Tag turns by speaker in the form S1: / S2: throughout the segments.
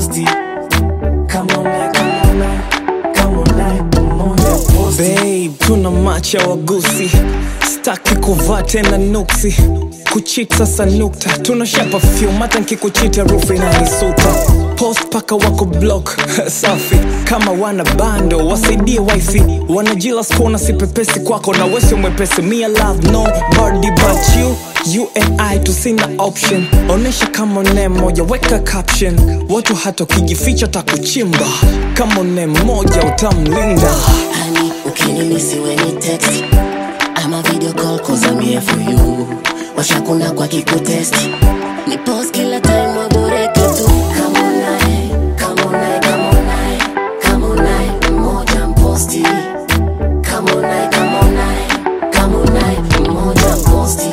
S1: posti kama unaye kama unaye kama unaye moja posti
S2: Babe, tuna macha wagusi staki kuvaa tena nuksi kuchit sasa nukta tunashapa fyum hata nkikuchita rufu inanisuta post paka wako block safi kama wana bando wasaidie wifi wanajila skona sipepesi kwako na wesio mwepesi mia love no body but you you and i tusina option onesha kama ne moja weka caption watu hata ukijificha takuchimba kama ne moja utamlinda
S1: Honey, ukinimisi we ni text ama video call cause I'm here for you washakuna kwa kikutest ni post kila time waboreke tu kama unaye kama unaye kama unaye kama unaye mmoja mposti kama unaye kama unaye kama unaye mmoja mposti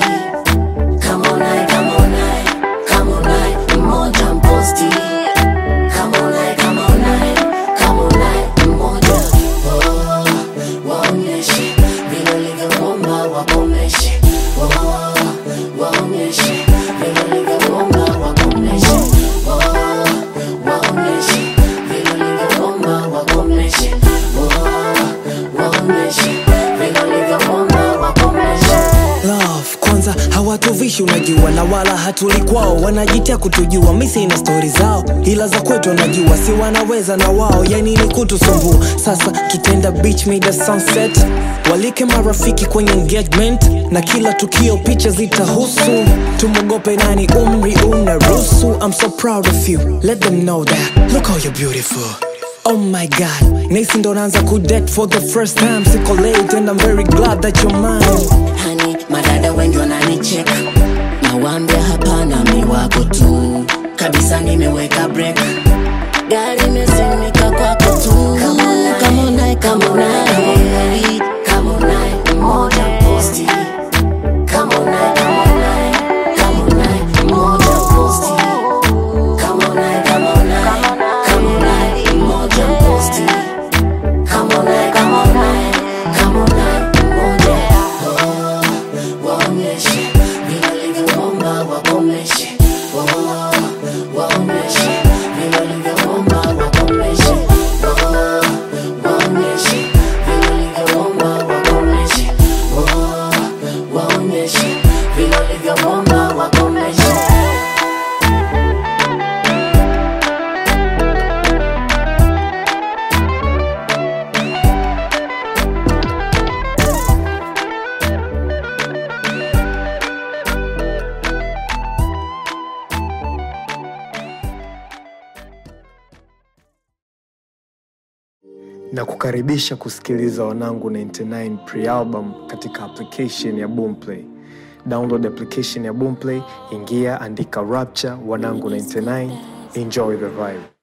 S1: kama unaye kama unaye kama unaye mmoja mposti kama unaye kama unaye kama unaye mmoja oh, waonyeshe vile ulivyoomba wakomeshe oh, waonyeshe vile ulivyoomba wakomeshe oh, waonyeshe vile ulivyoomba wakomeshe oh, waonyeshe vile ulivyoomba wakomeshe
S2: love kwanza hawatuvishi unajua na wala hatuli kwao wanajitia kutujua misi na stori zao ila za kwetu wanajua si wanaweza na wao yani ni kutusumbua sasa tutenda beach mida sunset walike marafiki kwenye engagement na kila tukio picha zitahusu tumwogope nani umri unaruhusu i'm so proud of you let them know that look how you're beautiful Oh my god, nisi ndo naanza kudate for the first time Siko late and I'm very glad that you're mine
S1: hani madada wengi wananicheka nawambia hapana mi wako tu kabisa nimeweka break gari imesimika kwako tu kama unaye kama unaye kama unaye mmoja posti kama unaye kama unaye kama unaye mmoja posti kama unaye kama unaye kama unaye mmoja posti kama unaye kama unaye kama unaye mmoja oh, waonyeshe vile ulivyoomba wakomeshe oh, waonyeshe vile ulivyoomba wakomeshe oh, waonyeshe vile ulivyoomba wakomeshe oh, waonyeshe vile ulivyoomba wakomeshe
S3: na kukaribisha kusikiliza wanangu 99 pre-album katika application ya boomplay download application ya boomplay ingia andika rapture wanangu 99 enjoy the vibe